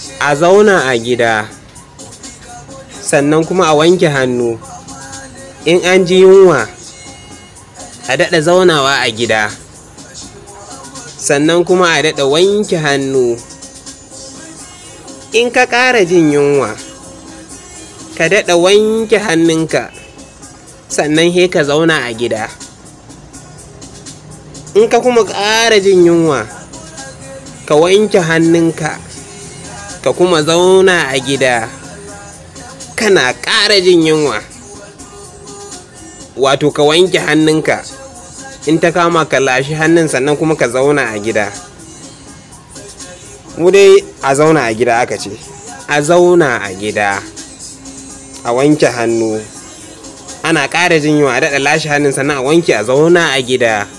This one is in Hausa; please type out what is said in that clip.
a zauna a gida sannan kuma a wanke hannu in an ji yunwa a daɗa zaunawa a gida sannan kuma a daɗa wanke hannu in ka ƙara jin yunwa ka daɗa wanke hannunka sannan he ka zauna a gida in ka kuma ƙara jin yunwa ka wanke hannunka ka kuma zauna a gida kana ƙara jin yunwa wato ka wanke hannunka in ta kama ka lashi hannun sannan kuma ka zauna a gida mu dai a zauna a gida aka ce a zauna a gida a wanke hannu ana ƙara jin yunwa a daɗa lashe hannun sannan a wanke a zauna a gida